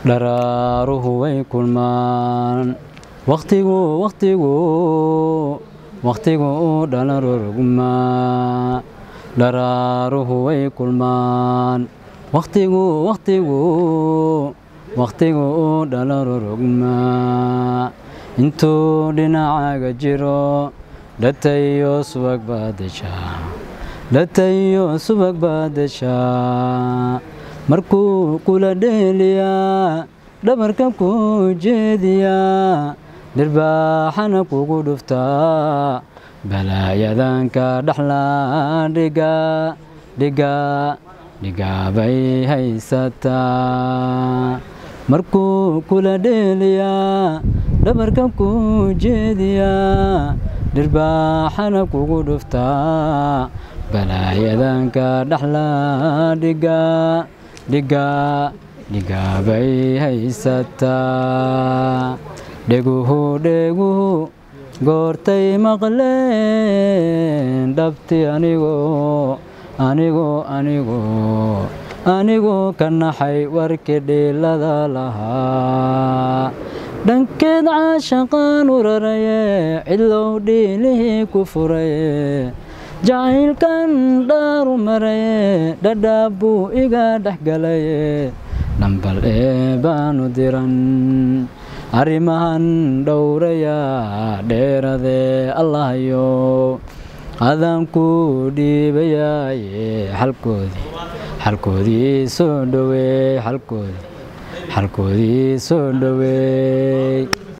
dharaaruhu way kulmaan wakhtigu wakhtigu wakhtigu dhalarorgumaa dharaaruhu way kulmaan wakhtigu wakhtigu wakhtigu dhalarorogmaa intuu dhinacaaga jiro dhatayo subag baad deshaa dhatayo subag baad deshaa markuu kula dheeliyaa dhabarka ku jeediyaa dhirbaaxana kugu dhuftaa balaayadanka dhaxlaa dhigaa dhigaa dhigaabay haysataa markuu kula dheeliyaa dhabarka ku jeediyaa dhirbaaxana kugu dhuftaa balaayadanka dhaxlaa dhigaa dhigaa dhigaabay haysataa dheguhu dheguhu goortay maqleen dhabti anigoo anigoo anigoo anigoo ka naxay warkii dhiilada lahaa dhankeed caashaqaan u raraye cidlow dhiilihii ku furaye jacaylkan dhaaru maraye dhadhaab buu iga dhex galaye dhambal ee baanu diran arrimahan dhowrayaa dheeradee allahyo adaan ku dhiibayaaye xalkoodii xalkoodii soo dhoweey xalkoodii xalkoodii soo dhoweey